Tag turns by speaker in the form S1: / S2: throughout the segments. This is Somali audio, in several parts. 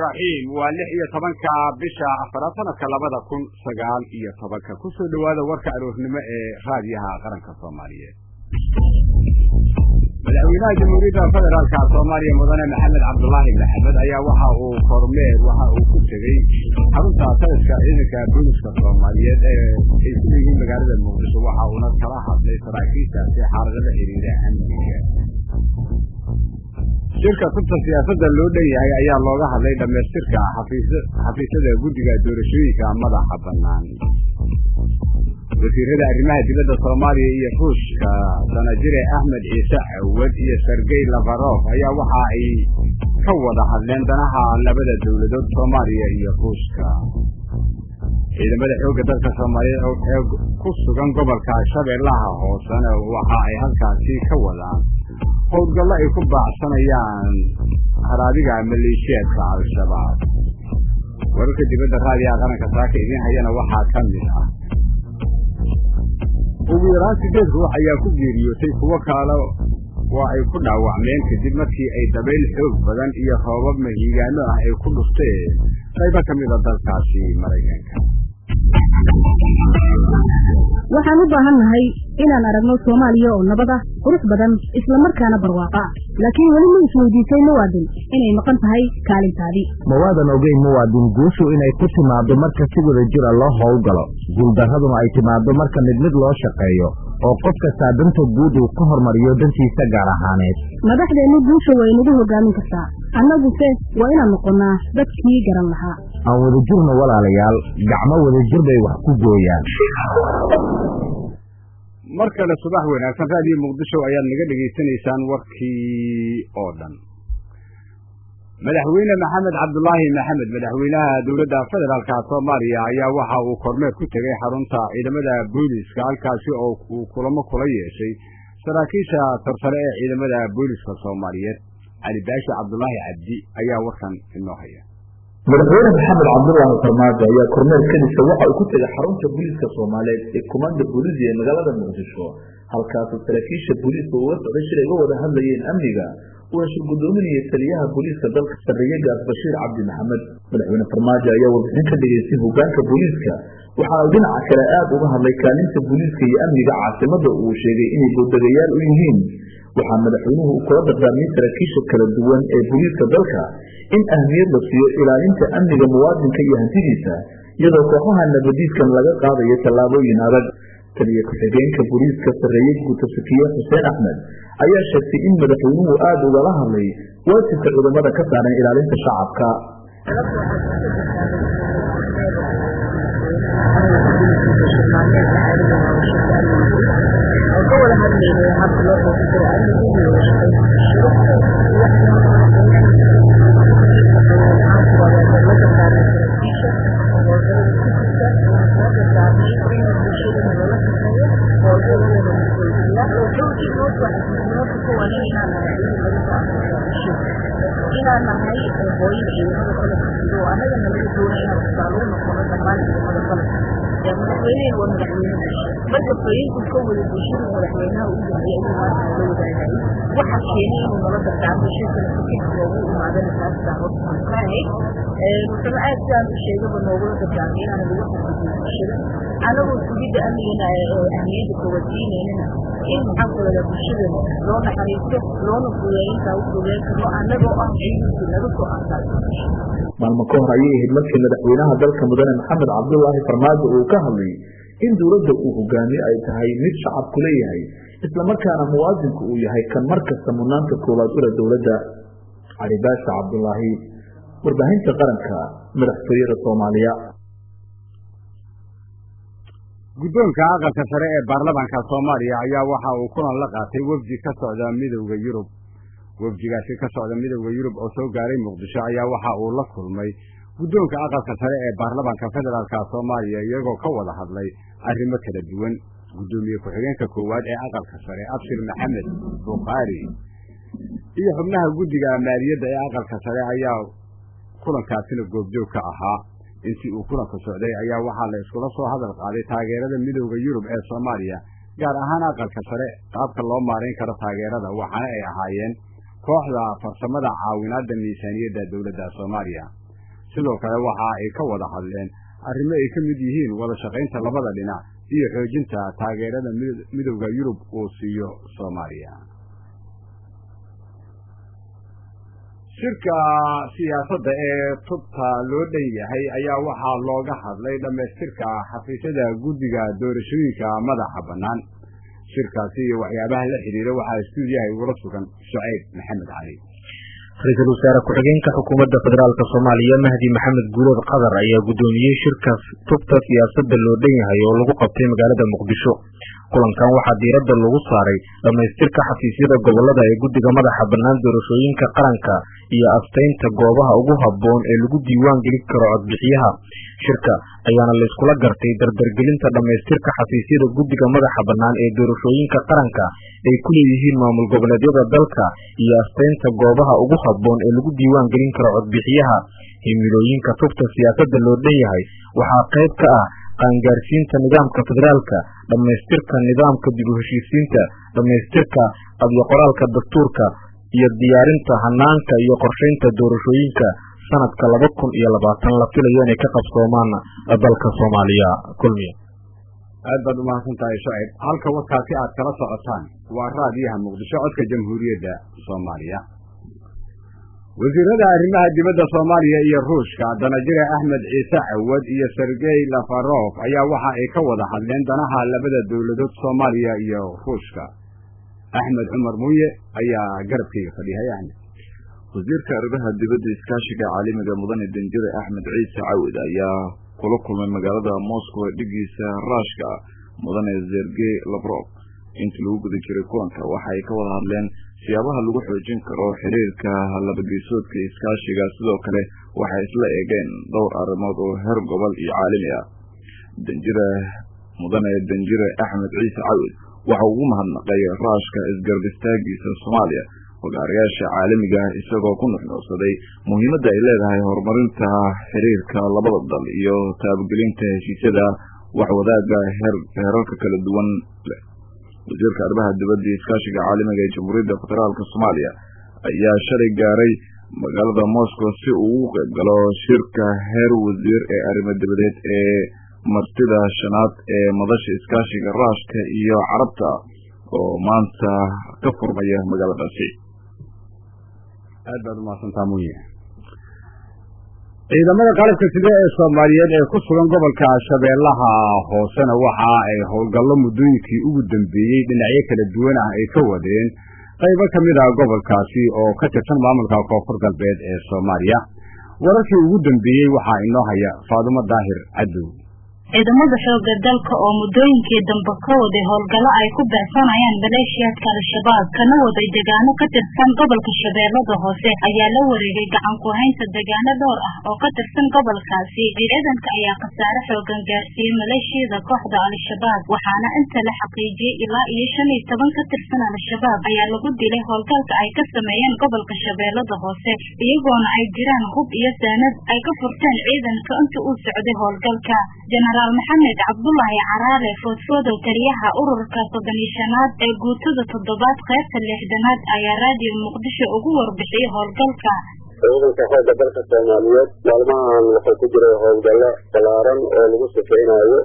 S1: raxiim waa lix iyo tobanka bisha afaraad sanadka labada kun sagaal iyo tobanka kusoo dhowaada warka aroornimo ee raadiyaha qaranka soomaaliyeed madaxweynaha jamhuuriyadda federaalka soomaaliya mudane maxamed cabdulaahi maxamed ayaa waxa uu kormeer waxa uu ku tegey xarunta taliska ciidanka booliska soomaaliyeed ee ay ku leeyihiin magaalada muqdisho waxa uuna kala hadlay saraakiishaasi xaalada la xiriira amniga shirka kubta siyaasadda loo dhan yahay ayaa looga hadlay dhammaystirka xafiisyada guddiga doorashooyinka madaxa bannaan wasiirada arrimaha dibadda soomaaliya iyo ruushka sanajire axmed ciise cawad iyo sergey lafarof ayaa waxa ay ka wada hadleen danaha labada dowladood soomaaliya iyo ruushka ciidamada xoogga dalka soomaaliyeed ee ku sugan gobolka shabeellaha hoosena waxa ay halkaasi ka wadaan howlgallo ay ku baacsanayaan haraadiga maleeshiyaadka al-shabaab wararka dibadda raadiyaha qaranka saaka idiin hayana waxaa ka mid ah ugu yaraan sideed ruux ayaa ku geeriyootay kuwo kale waa ay ku dhaawacmeen kadib markii ay dabayl xoog badan iyo roobab mahiigaano ah ay ku dhufteen qaybo ka mida dalkaasi maraykanka
S2: waxaan u baahan nahay inaan aragno soomaaliya oo nabad ah qurux badan islamarkaana barwaaqa ah laakiin weli ma isweydiisay muwaadin inay maqan tahay kaalintaadii
S3: mawaadan ogeyn muwaadin guushu inay ku timaaddo marka si wada jira loo howlgalo guuldarraduna ay timaaddo marka mid mid loo shaqeeyo oo qof kastaa danta guud uu ka hormariyo dantiisa gaar ahaaneed
S2: madaxdeennu guusha way nagu hogaamin kartaa annaguse waa inaan noqonnaa dadkii garan lahaa
S3: aan wada jirno walaalayaal gacmo wadajir bay wax ku gooyaan
S1: mar kale subax wanaagsan raadiyo muqdisho ayaad naga dhegaysanaysaan warkii oo dhan madaxweyne maxamed cabdulaahi maxamed madaxweynaha dowladda federaalka soomaaliya ayaa waxa uu kormeer ku tegey xarunta ciidamada booliska halkaasi oo uu kulamo kula yeeshay saraakiisha tarsare ee ciidamada booliska soomaaliyeed cali baashi cabdulaahi cabdi ayaa warkan inoo haya
S4: madaxweyne maxamed cabdulaahi farmaajo ayaa kormeer kadisa waxa uu ku tegay xarunta booliiska soomaaliyeed ee komanda booliisi ee magaalada muqdisho halkaasoo saraakiisha booliiska uga socday shir ay uga wada hadlayeen amniga uuna shir gudoominayay taliyaha booliiska dalka sarreeye gaas bashiir cabdi maxamed madaxweyne farmaajo ayaa warbixin ka dhigaystay hogaanka booliiska waxaana uu dhinaca kale aada uga hadlay kaalinta booliiska iyo amniga caasimada uu sheegay inay boodagayaal u yihiin waxaa madaxweynuhu uu kula dardaarmay saraakiisha kala duwan ee booliiska dalka in ahmiyad la siiyo ilaalinta amniga muwaadinka iyo hantidiisa iyadoo kooxaha nabadiidkan laga qaadayo tallaabooyin adag taliya ku-xigeenka booliiska sarreeye guuta sakiye xuseen axmed ayaa sheegtay in madaxweynuhu aada ugala hadlay waajibka ciidamada ka saaran ilaalinta shacabka
S5: inaan nahay hooyada ciidamada qalabka sido oo annaga nalaga doonay inaan tusaale u noqono dhammaan ciidamada qalabka ee madaxweynehen waa madaxweyne marka fariinku ka wada bulshada madaxweynaha u yahay inuu maanta nala wadaagay waxa keenay inuu nala dardaarmo shirkana fikirka loogu imaadana taasisaa horta aan ka ahayd wuxuuna aad sidaan u sheegaba noogula dardaarmay inaan lagu xadgudbin bulshada anagoo sugidda amnigana ahmiyadda kawasiinaynana in maxaan ku wada bulshada loo naxariisto loona fudeeyo intaa u fudeyn karno annagoo ah ciidankii laga soo aasaasay
S4: maalmo ka hor ayay ahayd markii madaxweynaha dalka mudane maxamed cabdulaahi farmaajo uu ka hadlay in dowladda uu hogaamiye ay tahay mid shacabku leeyahay islamarkaana muwaadinku uu yahay kan mar kasta mudnaanta koowaad ula dowladda cali baasha cabdulaahi warbaahinta qaranka madaxtooyada soomaaliya
S1: guddoonka aqalka sare ee baarlamaanka soomaaliya ayaa waxa uu kulan la qaatay wefdi ka socda midowda yurub wefdigaasi ka socda midowda yurub oo soo gaaray muqdisho ayaa waxa uu la kulmay guddoonka aqalka sare ee baarlamaanka federaalka soomaaliya iyagoo ka wada hadlay arrimo kala duwan guddoomiye ku-xigeenka koowaad ee aqalka sare abshir maxamed bukhaari iyo xubnaha guddiga maaliyadda ee aqalka sare ayaa kulankaasina goobjoog ka ahaa intii uu kulanka socday ayaa waxaa la iskula soo hadal qaaday taageerada midowda yurub ee soomaaliya gaar ahaan aqalka sare qaabka loo maarayn karo taageerada waxaana ay ahaayeen kooxda farsamada caawinaadda miisaaniyadda dowladda soomaaliya sidoo kale waxa ay ka wada hadleen arrimo ay ka mid yihiin wada shaqaynta labada dhinac iyo xoojinta taageerada midowda yurub uu siiyo soomaaliya shirka siyaasadda ee tubta loo dhan yahay ayaa waxaa looga hadlay dhammaystirka xafiisyada guddiga doorashooyinka madaxa bannaan shirkaasi iyo waxyaabaha la xidhiira waxaa istuudiyaha igula sugan shucayb maxamed cali
S6: ra-iisul wasaare ku-xigeenka xukuumadda federaalk soomaaliya mahdi maxamed guulood qadar ayaa guddoomiyey shirka tubta siyaasadda loo dhan yahay oo lagu qabtay magaalada muqdisho kulankan waxaa diiradda lagu saaray dhammaystirka xafiisyada gobollada ee guddiga madaxa bannaan doorashooyinka qaranka iyo astaynta goobaha ugu habboon ee lagu diiwaan gelin karo codbixiyaha shirka ayaana layskula gartay dardargelinta dhammaystirka xafiisyada guddiga madaxa bannaan ee doorashooyinka qaranka ay ku leeyihiin maamul goboleedyada dalka iyo astaynta goobaha ugu habboon ee lagu diiwaan gelin karo codbixiyaha himilooyinka tubta siyaasadda loo dhan yahay waxaa qayb ka ah qaangaarsiinta nidaamka federaalka dhammaystirka nidaamka dib u heshiisiinta dhammaystirka qabyo qoraalka dastuurka iyo diyaarinta hanaanka iyo qorshaynta doorashooyinka sanadka laba kun iyo labaatan la filayo inay ka qabsoomaan dalka soomaaliya kulmiya
S1: aad baad umahadsan tahay shacib halka wadkaasi aad kala socotaan waa raadiyaha muqdisho codka jamhuuriyadda soomaaliya wasiirada arrimaha dibadda soomaaliya iyo ruushka danajire axmed ciise cawad iyo sergey lafarof ayaa waxa ay ka wada hadleen danaha labada dowladood soomaaliya iyo ruushka axmed cumar muuye ayaa garabkayga fadhiyay axmed
S7: wasiirka arrimaha dibadda iskaashiga caalamiga mudane danjire axmed ciise cawad ayaa kula kulmay magaalada moscow ee dhigiisa raashka mudane sergey lavrov intii lagu guda jiray kulanka waxa ay ka wada hadleen siyaabaha lagu xoojin karo xiriirka labageysoodka iskaashiga sidoo kale waxay isla eegeen dhowr arrimood oo heer gobol iyo caalami ah danjire mudane danjire axmed ciise cawid waxa ugu mahadnaqay raashka isgarab istaagiisa soomaaliya hogaarayaasha caalamiga isagoo ku nuxnuucsaday muhiimadda ay leedahay horumarinta xiriirka labada dal iyo taabagelinta heshiisyada waxwadaaga heerarka kala duwan leh wasiirka arrimaha dibadda iskaashiga caalamiga ee jamhuuriyadda federaalk soomaaliya ayaa shalay gaaray magaalada moscow si uu ugu qayb galo shirka heer wasiir ee arrimo dibadeed ee martida shanaad ee madasha iskaashiga raashka iyo carabta oo maanta ka furmaya magaaladaasi
S1: aad baad umahadsantaa muye ciidamada qalabka sida ee soomaaliyeed ee ku sugan gobolka shabeellaha hoosena waxa ay howlgallo muddooyinkii ugu dambeeyey dhinacyo kala duwan ah ay ka wadeen qaybo ka mid ah gobolkaasi oo ka tirsan maamulka koonfur galbeed ee soomaaliya wararkii ugu dambeeyey waxaa inoo haya faadumo daahir cadow
S8: ciidamada xooga dalka oo muddooyinkii dambe ka waday howlgallo ay ku beecsanayaan maleeshiyaadka al-shabaab kana waday deegaano ka tirsan gobolka shabeellada hoose ayaa la wareegay gacan ku haynta deegaano dhowr ah oo ka tirsan gobolkaasi ciidanka ayaa khasaare xoogan gaarsiiyey maleeshiyada kooxda al-shabaab waxaana inta la xaqiijiyey ilaa iyo shan iyo toban ka tirsan al-shabaab ayaa lagu dilay howlgalka ay ka sameeyeen gobolka shabeellada hoose iyagoona ay jiraan hub iyo saanad ay ka furteen ciidanka inta uu socday howlgalka jenaraal maxamed cabdulaahi caraale foodfoodow taliyaha ururka soddoniishanaad ee guutada toddobaad qaybta lixdanaad ayaa raadiyo muqdisho ugu warbixiyey howlgalka
S9: ciidanka xoogga dalka soomaaliyeed maalmahan wuxuu ku jiray howlgallo ballaaran oo lagu sifeynayo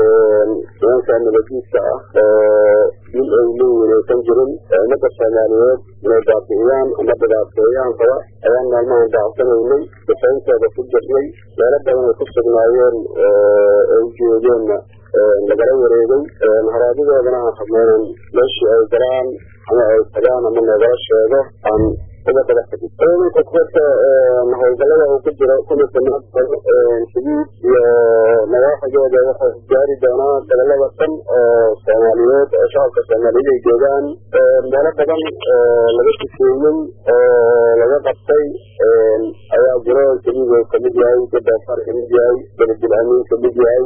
S9: nimanka nabadiidka ah oo dil ay leeyihin aysan jirin ummadda soomaaliyeed inay baabi'iyaan ama dhibaateeyaan raba ayaan maalmahan daacsanaynay sifeyntooda ku jirnay meelo badan ay ku sugnaayeen ay joogeenna lagala wareegay haraadidoodana aan rabnaynan meeshii ay galaan ama ay tagaan ama noogala sheego aan ciidanka kuwarka howlgalada uu ku jiro kumisanaad xuduud iyo nawaaxigooda waxay gaari doonaa gobolada dhan oo soomaaliyeed oo shacabka soomaaliyeed ay joogaan meelo badan oo laga sifeeyey oo laga qabtay ayaa jiro xuduud uu kamid yahay gadaafar kamid yahay beledil amiin kamid yahay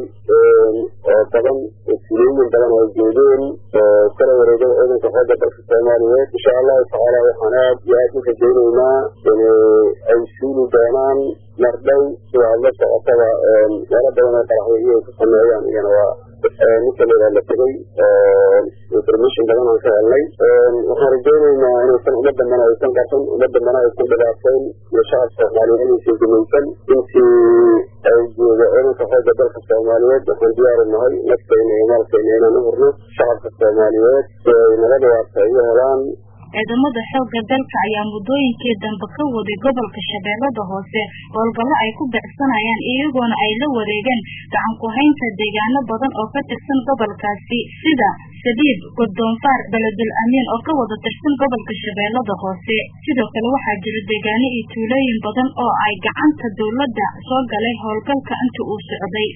S9: oo badan filooyin badan oo joogeen oo kala wareegay ciidanka xooga dalka soomaaliyeed insha allahu tacaala waxaan aad iyo aad u rajaynaynaa in ay suuli doonaan mardhow sida aad la socotaba meelo badan oo qaraxyo iyo ay ku sameeyaan iyana waa ninka layidhaha la tegay information badan aan ka helnay waxaan rajaynaynaa inaysan uma dambana aysan qasan uma dambana aysan dhibaateyn iyo shacab soomaaliyeed inaysan gumaysan intii ay jooga ciidanka xoogga dalka soomaaliyeed waxaan diyaaru nahay naftayna iyo maalkayna inaan u hurno shacabka soomaaliyeed si ay nabada waarta ay u helaan
S8: ciidamada xoogga dalka ayaa muddooyinkii dambe ka waday gobolka shabeellada hoose howlgallo ay ku becsanayaan iyagoona ay la wareegeen gacan ku-haynta deegaano badan oo ka tirsan gobolkaasi sida saliid godoonfaar beledul amiin oo ka wada tirsan gobolka shabeellada hoose sidoo kale waxaa jira deegaano iyo tuulooyin badan oo ay gacanta dowladda soo galay howlgalka inta uu socday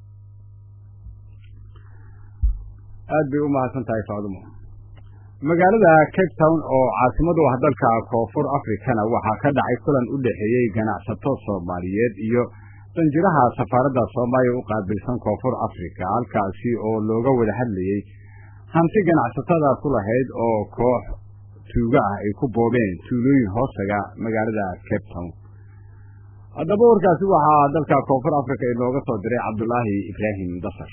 S1: aad bay u mahadsan tahay faadumo magaalada cape town oo caasimadu ah dalka koonfur africana waxaa ka dhacay kulan u dhexeeyey ganacsato soomaaliyeed iyo danjiraha safaaradda soomaaliya u qaabilsan koonfur africa halkaasi oo looga wada hadlayey hanti ganacsatada ku lahayd oo koox tuuga ah ay ku boobeen tuulooyin hoostaga magaalada cape town haddaba warkaasi waxaa dalka koonfur africa inooga soo diray cabdulaahi ibraahim dasar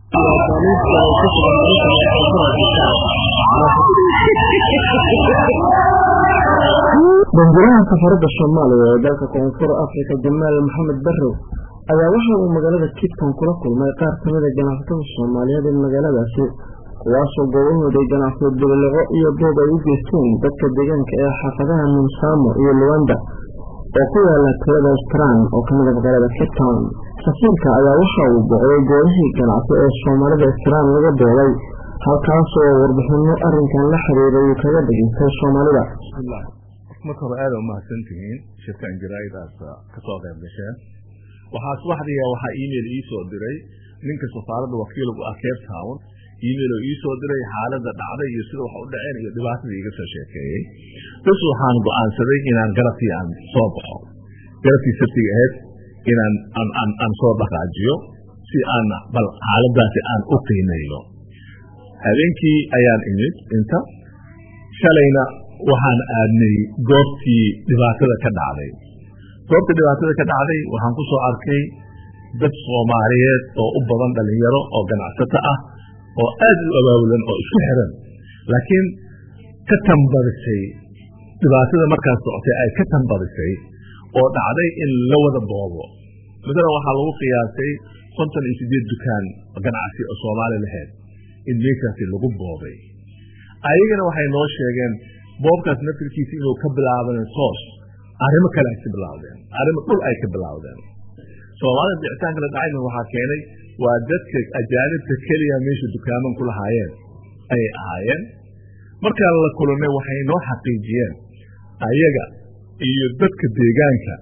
S10: danjiraha safaradda soomaaliya ee dalka koonfur africa jamaal maxamed barrow ayaa waxa uu magaalada kitton kula kulmay qaar kamida ganacsatada soomaaliyeed ee magaaladaasi kuwaasoo goobahooday ganacsiyo bililiqo iyo boob ay u geysteen dadka deegaanka ee xaafadaha minsamo iyo luwanda oo ku yaala talada strand oo kamida magaalada cape town safiirka ayaa waxa uu booqday goobihii ganacsi ee soomaalida strand laga boobay halkaasoo warbixino arrinkan la xiriiray uu kaga dhageystay soomaalida
S11: marka hore aada umahadsan tihiin shirkan jaraaidaas kasoo qayb gasheen waxaa subaxdiiya waxaa email iisoo diray ninka safaaradda wakiilgu ah cape town email oo iisoo diray xaaladda dhacday iyo sida wax u dhaceen iyo dhibaatadii iga soo sheekeeyey bas waxaan go-aansaday inaan garabkii aan soo baxo garabkii sabtiga ahayd inaan aan soo dhaqaajiyo si aan bal xaaladaasi aan u qiimeeyo habeenkii ayaan imid inta shalayna waxaan aadnay goobtii dhibaatada ka dhacday goobtii dhibaatada ka dhacday waxaan ku soo arkay dad soomaaliyeed oo u badan dhalinyaro oo ganacsato ah oo aad u abaabulan oo isku xiran laakiin ka tambadisay dhibaatada markaas socotay ay ka tambadisay oo dhacday in la wada boobo matalan waxaa lagu qiyaasay konton iyo sideed dukaan ganacsi oo soomaali lahayd in meeshaasi lagu boobay ayagana waxay noo sheegeen boobkaas naftirkiisa inuu ka bilaaban soos arrimo kale ay ka bilaawdeen arrimo dhul ay ka bilaawdeen soomaalida bicitaanka la dhacayna waxaa keenay waa dadka ajaanibta keliya meesha dukaaman ku lahaayeen ayay ahaayeen markaan la kulannay waxay noo xaqiijiyeen ayaga iyo dadka deegaanka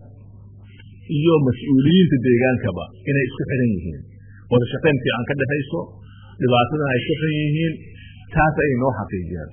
S11: iyo mas-uuliyiinta deegaankaba inay isku xiran yihiin wada shaqayn fiican ka dhexayso dhibaatadan ay ku xun yihiin taas ayay noo xaqiijiyeen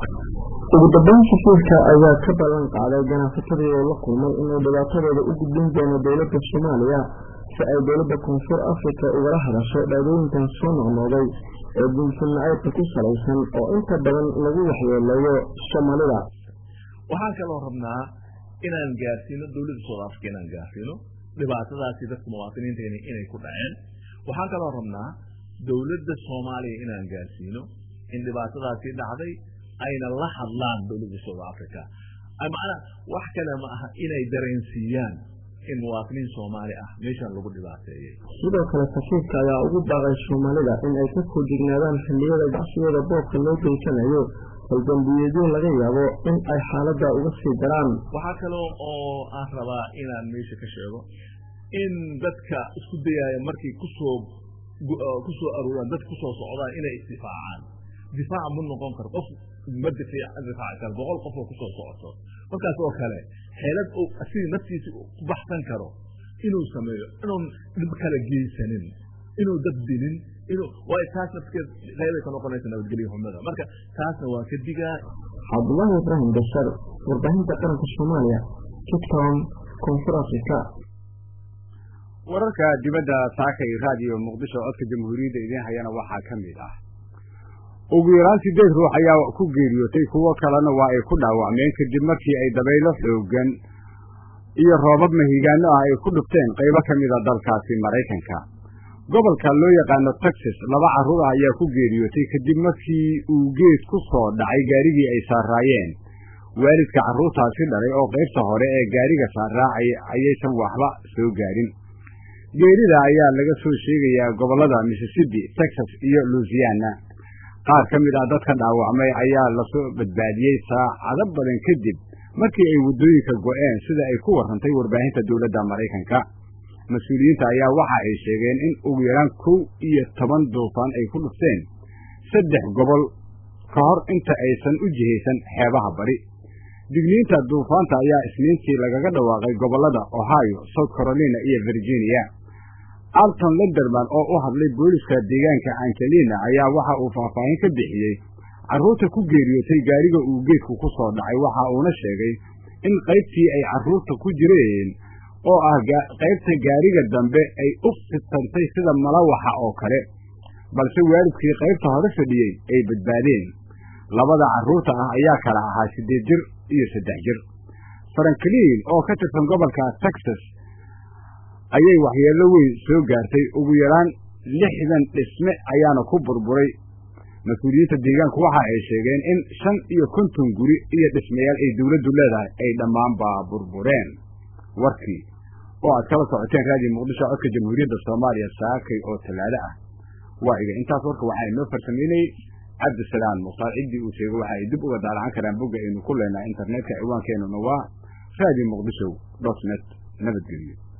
S10: ugu dambeyn safiirka ayaa ka ballan qaaday ganacsatadii oo la kulmay inuu dhibaatadooda u gudbin doono dowladda soomaaliya si ay dowladda koonfur africa ugala hadasho dhaadooyinkan soo noqnooday ee diinsannacaybka ku salaysan oo inta badan lagu waxyeeleeyo soomaalida
S11: waxaan kaloo rabnaa inaan gaarsiino dowladda south africa inaan gaarsiino dhibaatadaasi dadka muwaadiniinteena inay ku dhaceen waxaan kaloo rabnaa dowladda soomaaliya inaan gaarsiino in dhibaatadaasi dhacday ayna la hadlaan dowladda south africa macnaa wax kale ma aha inay dareensiiyaan in muwaadiniin soomaali ah meeshan lagu dhibaateeyey
S10: sidoo kale safiirka ayaa ugu baaqay soomaalida in ay ka foojignaadaan xilliyada gacsiyada boobka loo geysanayo haldambiyeedyo laga yaabo in ay xaaladda uga sii daraan
S11: waxaa kaloo oo aan rabaa inaan meesha ka sheego in dadka isku dayaya markay kusoo kusoo aruuraan dadka kusoo socdaan inay isdifaacaan difaac ma noqon karo qof ma difaaci karo boqol qof oo kusoo socoto markaas oo kale xeelad uu asigii naftiisa ku baxsan karo inuu sameeyo inuun dhib kala geysanin inuu dad dilin inuu waayo taas nafskeed qeybay ka noqonaysa nabadgelyo xumada marka taasna waa ka digaa
S10: cabdullaahi ibraahim bashar warbaahinta qaranka soomaaliya kitcom koonfur africa
S1: wararka dibadda saaka iyo raadiyo muqdisho codka jamhuuriyadda idiin hayana waxaa ka mid ah ugu yaraan sideed ruux ayaa ku geeriyootay kuwo kalena waa ay ku dhaawacmeen kadib markii ay dabaylo xoogan iyo roobab mahigaano ah ay ku dhufteen qaybo ka mida dalkaasi maraykanka gobolka loo yaqaano texas laba carruur ah ayaa ku geeriyootay kadib markii uu geed ku soo dhacay gaarigii ay saaraayeen waalidka carruurtaasi dhalay oo qaybta hore ee gaariga saaraacay ayaysan waxba soo gaarin geerida ayaa laga soo sheegayaa gobollada mississippi texas iyo louisiana qaar ka mid ah dadka dhaawacmay ayaa lasoo badbaadiyey saacado badan kadib markii ay waddooyinka go'een sida ay ku warrantay warbaahinta dowladda maraykanka mas-uuliyiinta ayaa waxa ay sheegeen in ugu yaraan kow iyo toban duufaan ay ku dhufteen saddex gobol ka hor inta aysan u jihaysan xeebaha bari digniinta duufaanta ayaa isniintii lagaga dhawaaqay gobollada ohio south carolina iyo virginia alton lenderman oo u hadlay booliska deegaanka angelina ayaa waxa uu faahfaahin ka bixiyey carruurta ku geeriyootay gaariga uu geedku ku soo dhacay waxa uuna sheegay in qaybtii ay carruurta ku jireen oo ah qaybta gaariga dambe ay u fidtantay sida malawaxa oo kale balse waalidkii qaybta hore fadhiyey ay badbaadeen labada carruurta ah ayaa kala ahaa siddeed jir iyo saddex jir franklin oo ka tirsan gobolka texas ayay waxyeello weyn soo gaartay ugu yaraan lixdan dhisme ayaana ku burburay mas-uuliyiinta deegaanku waxa ay sheegeen in shan iyo konton guri iyo dhismayaal ay dawladdu leedahay ay dhammaanba burbureen warkii oo aad kala socoteen raadiyo muqdisho codka jamhuuriyadda soomaaliya saakay oo tallaado ah waa iga intaas warka waxaa inoo farsameynayey cabdisalaam mukhtaar ciddii uu sheegay waxa ay dib uga daalacan karaan bogga aynu ku leenahay internetka ciwaankeenuna waa radio muqdisho dot net nabadgelyo